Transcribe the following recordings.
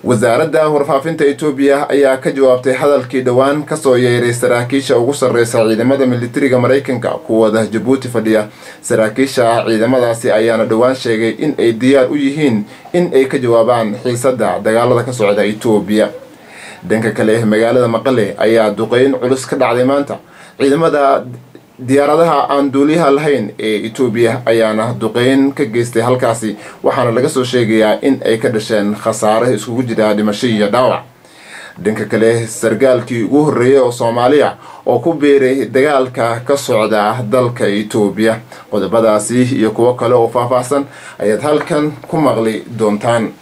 wasaaradda warfaafinta etoobiya ayaa ka jawaabtay hadalkii dhowaan kasoo yeeray saraakiisha ugu sarreysa ciidamada militariga maraykanka kuwada jabuuti fadhiya saraakiisha ciidamadaasi ayaana dhowaan sheegay in ay diyaar u yihiin in ay ka jawaabaan xiisada dagaalada ka socda etoobiya dhanka kale magaalada maqale ayaa duqeyn culus ka dhacday maanta ciidamada diyaaradaha aan duuliyaha lahayn ee etoobiya ayaana duqeyn ka geystay halkaasi waxaana laga soo sheegayaa in ay ka dhasheen khasaare iskugu jira dhimasho iyo dhaawac dhanka kale sargaalkii ugu horreeyay oo soomaaliya oo ku biiray dagaalka ka socda dalka etoobiya qodobadaasi iyo kuwo kale oo faahfaahsan ayaad halkan ku maqli doontaan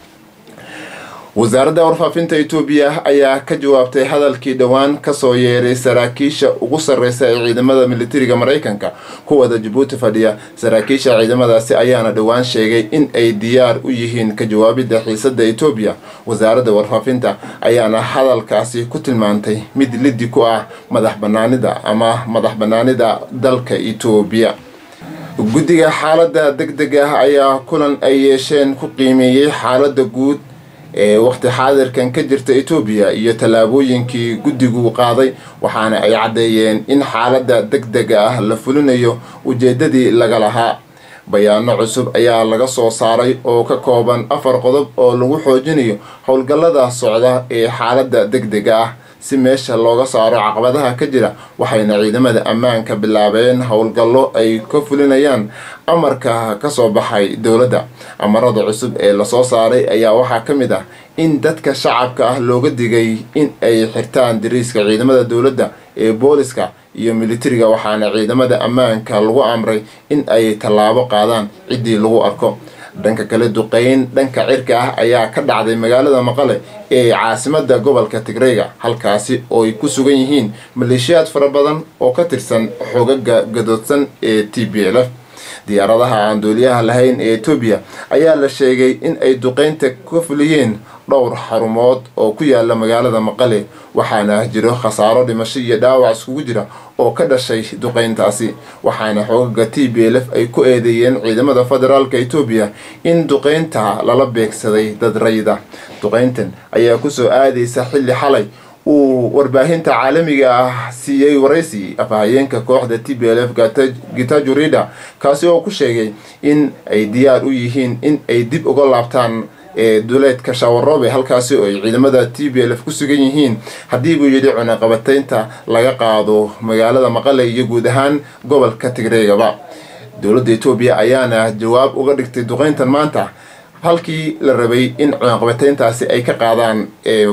wasaaradda warfaafinta etoobiya ayaa ka jawaabtay hadalkii dhowaan kasoo yeeray saraakiisha ugu sarreysa ee ciidamada militariga maraykanka kuwada jabuuti fadhiya saraakiisha ciidamadaasi ayaana dhowaan sheegay in ay diyaar u yihiin ka jawaabidda xiisada etoobiya wasaaradda warfaafinta ayaana hadalkaasi ku tilmaantay mid liddi ku ah madax banaanida ama madax banaanida dalka etoobiya guddiga xaalada deg deg ah ayaa kulan ay yeesheen ku qiimeeyey xaalada guud ee waqti xaadirkan ka jirta etoobiya iyo tallaabooyinkii guddigu qaaday waxaana ay caddeeyeen in xaaladda deg dega ah la fulinayo ujeeddadii laga lahaa bayaano cusub ayaa laga soo saaray oo ka kooban afar qodob oo lagu xoojinayo howlgallada socda ee xaaladda deg dega ah si meesha looga saaro caqabadaha ka jira waxayna ciidamada ammaanka bilaabeen howlgallo ay ka fulinayaan amarka kasoo baxay dowladda amarada cusub ee lasoo saaray ayaa waxaa ka mid ah in dadka shacabka ah looga digay in ay xirtaan dariiska ciidamada dowladda ee booliska iyo militariga waxaana ciidamada ammaanka lagu amray in ay tallaabo qaadaan ciddii lagu arko dhanka kale duqeyn dhanka cirka ah ayaa ka dhacday magaalada maqale ee caasimada gobolka tigreyga halkaasi oo ay ku sugan yihiin maleeshiyaad fara badan oo ka tirsan xogaga gadoodsan ee t b l f diyaaradaha aan duuliyaha lahayn ee etoobiya ayaa la sheegay in ay duqeynta ka fuliyeen dhowr xarumood oo ku yaala magaalada maqale waxaana jiro khasaaro dhimasho iyo dhaawac iskugu jira oo ka dhashay duqeyntaasi waxaana xoogaga t b l f ay ku eedeeyeen ciidamada federaalka etoobiya in duqeynta lala beegsaday dad rayida duqeyntan ayaa kusoo aadaysa xilli xalay uu warbaahinta caalamiga ah siiyey waraysi afhayeenka kooxda t b l f gitajurida kaasi oo ku sheegay in ay diyaar u yihiin in ay dib uga laabtaan ee duleedka shawaroobe halkaasi oo ay ciidamada t b l f ku sugan yihiin haddii buu yidhi cunaqabataynta laga qaado magaalada maqale iyo guud ahaan gobolka tigreegaba dowladda etoobiya ayaana jawaab uga dhigtay duqeyntan maanta halkii la rabay in cunaqabatayntaasi ay ka qaadaan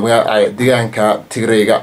deegaanka tigreyga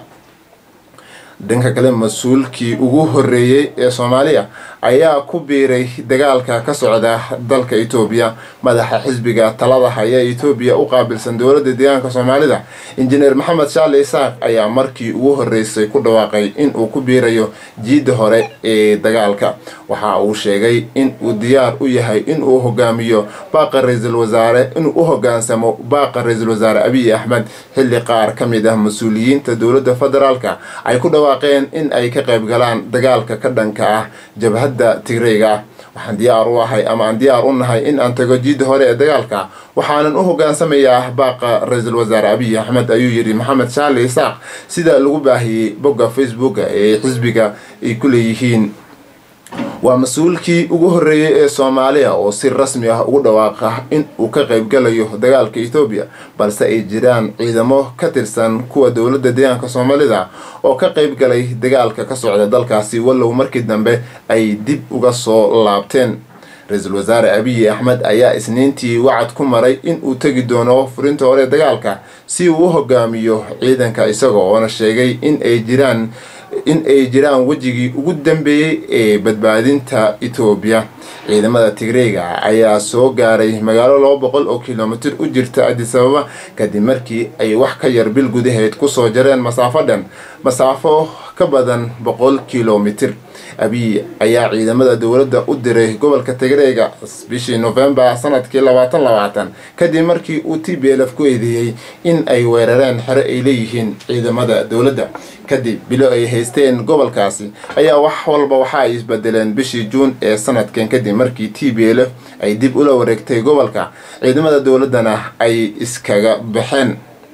dhanka kale mas-uulkii ugu horeeyey ee soomaaliya ayaa ku biiray dagaalka ka socda dalka etoobiya madaxa xisbiga talada haya etoobiya u qaabilsan dowladda deegaanka soomaalida injineer maxamed shaale isaaq ayaa markii ugu horeysay ku dhawaaqay in uu ku biirayo jiidda hore ee dagaalka waxa uu sheegay in uu diyaar u yahay in uu hogaamiyo baaqa ra-iisul wasaare inuu u hogaansamo baaqa ra-iisul wasaare abiy axmed xilli qaar ka mid ah mas-uuliyiinta dowladda federaalka ay ku dhawaaqeen in ay ka qayb galaan dagaalka ka dhanka ah jabhadda tigreyga ah waxaan diyaar u ahay ama aan diyaar u nahay in aan tago jiidda hore ee dagaalka waxaanan u hogaansamayaa baaqa ra-iisul wasaare abiy axmed ayuu yidhi maxamed shaale isaaq sida lagu baahiyey bogga facebooka ee xisbiga ay ku leeyihiin waa mas-uulkii ugu horeeyey ee soomaaliya oo si rasmi ah ugu dhawaaqa in uu ka qaybgalayo dagaalka ethoobiya balse ay jiraan ciidamo ka tirsan kuwa dowladda deegaanka soomaalida oo ka qaybgalay dagaalka ka socda dalkaasi wallow markii dambe ay dib uga soo laabteen ra-iisul wasaare abiy axmed ayaa isniintii wacad ku maray in uu tegi doono furinta hore dagaalka si uu u hogaamiyo ciidanka isaga oona sheegay in ay jiraan in ay jiraan wejigii ugu dambeeyey ee badbaadinta etoobiya ciidamada tigreyga ayaa soo gaaray magaalo laba boqol oo kilomitir u jirta adisababa kadib markii ay wax ka yar bil gudaheed kusoo jareen masaafo dhan masaafo ka badan boqol kilomitir abiy ayaa ciidamada dowladda u diray gobolka tigreega bishii novembar sanadkii labaatan labaatan kadib markii uu t b lf ku eedeeyey in ay weerareen xero ay leeyihiin ciidamada dowladda kadib bilo ay haysteen gobolkaasi ayaa wax walba waxa ay isbedeleen bishii juun ee sanadkan kadib markii t b lf ay dib ula wareegtay gobolka ciidamada dowladdana ay iskaga baxeen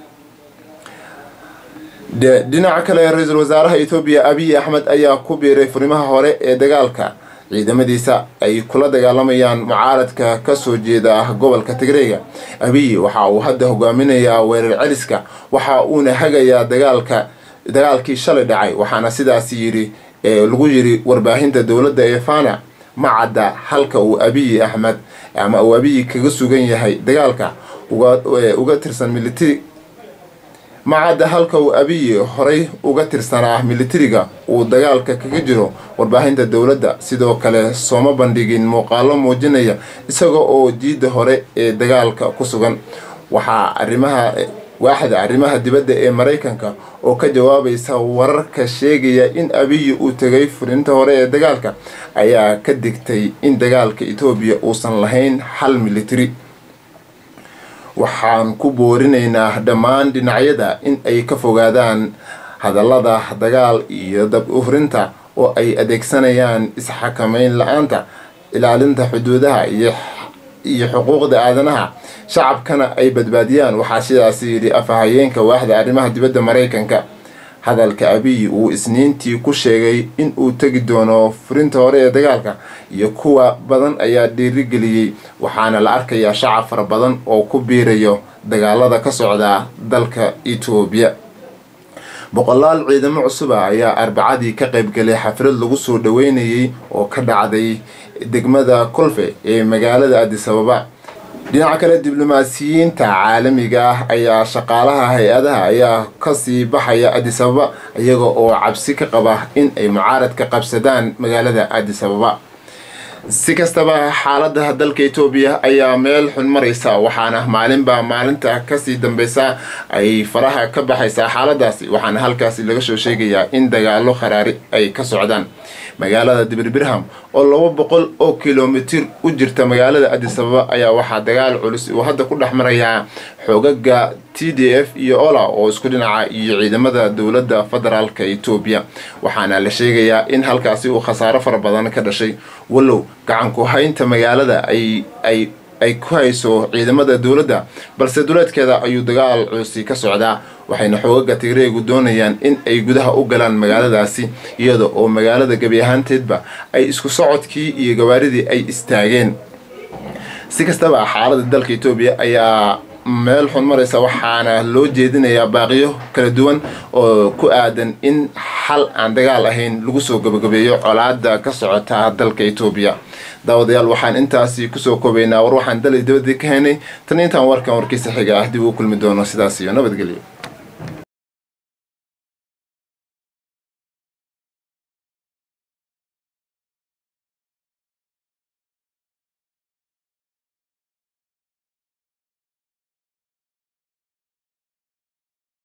dhinaca kale ra-iisul wasaaraha etoobiya abiy axmed ayaa ku biiray furimaha hore ee dagaalka ciidamadiisa ay kula dagaalamayaan mucaaradka kasoo jeeda gobolka tigreega abiy waxa uu hadda hogaaminayaa weerar celiska waxa uuna hagayaa dagaalka dagaalkii shalay dhacay waxaana sidaas yidhi lagu yiri warbaahinta dowladda ee fana ma cadda halka uu abiy axmed ama uu abiy kaga sugan yahay dagaalka uga tirsan militari macadda halka uu abiy horay uga tirsanaa militariga uu dagaalka kaga jiro warbaahinta dowladda sidoo kale sooma bandhigin muuqaalo muujinaya isaga oo jiidda hore ee dagaalka ku sugan waxaa arrimaha waaxda arrimaha dibadda ee maraykanka oo ka jawaabaysa wararka sheegaya in abiy uu tegay furinta hore ee dagaalka ayaa ka digtay in dagaalka etoobiya uusan lahayn xal militari waxaan ku boorinaynaa dhammaan dhinacyada in ay ka fogaadaan hadallada dagaal iyo dab uhurinta oo ay adeegsanayaan isxakameyn la-aanta ilaalinta xuduudaha iyo xuquuqda aadanaha shacabkana ay badbaadiyaan waxaa sidaas yidhi afahayeenka waaxda arrimaha dibadda maraykanka hadalka abiy uu isniintii ku sheegay in uu tegi doono furinta hore ee dagaalka iyo kuwa badan ayaa dhiirigeliyey waxaana la arkayaa shacab fara badan oo ku biirayo dagaalada ka socda dalka etoobiya boqolaal ciidamo cusuba ayaa arbacadii ka qaybgalay xaflad lagu soo dhaweynayay oo ka dhacday degmada kolfe ee magaalada adisababa dhinaca kale diblomaasiyiinta caalamiga ah ayaa shaqaalaha hay-adaha ayaa kasii baxaya adisababa iyaga oo cabsi ka qaba in ay mucaaradka qabsadaan magaalada adisababa si kastaba xaalada dalka etoobiya ayaa meel xun maraysa waxaana maalinba maalinta kasii dambeysa ay faraha ka baxaysaa xaaladaasi waxaana halkaasi laga soo sheegayaa in dagaalo kharaari ay ka socdaan magaalada dibirbirham oo laba boqol oo kilomitir u jirta magaalada adisababa ayaa waxaa dagaal culus uu hadda ku dhex marayaa xoogaga t d f iyo ola oo isku dhinaca iyo ciidamada dowladda federaalka etoobiya waxaana la sheegayaa in halkaasi uu khasaaro fara badan ka dhashay wallow gacanku haynta magaalada ay ay ay ku hayso ciidamada dowladda balse duleedkeeda ayuu dagaal culusi ka socdaa waxayna xoogaga tigreegu doonayaan in ay gudaha u galaan magaaladaasi iyada oo magaalada gebi ahaanteedba ay isku socodkii iyo gawaaridii ay istaageen si kastaba xaalada dalka etoobiya ayaa meel xun maraysa waxaana loo jeedinayaa baaqiyo kala duwan oo ku aadan in xal aan dagaal ahayn lagu soo gabagabeeyo colaada ka socota dalka etoobiya daawadayaal waxaan intaasi kusoo koobaynaa war waxaan dalay dabadii ka haynay tan intaan warkan warkiisa xiga ah dib uu kulmi doono sidaas iyo nabadgelyo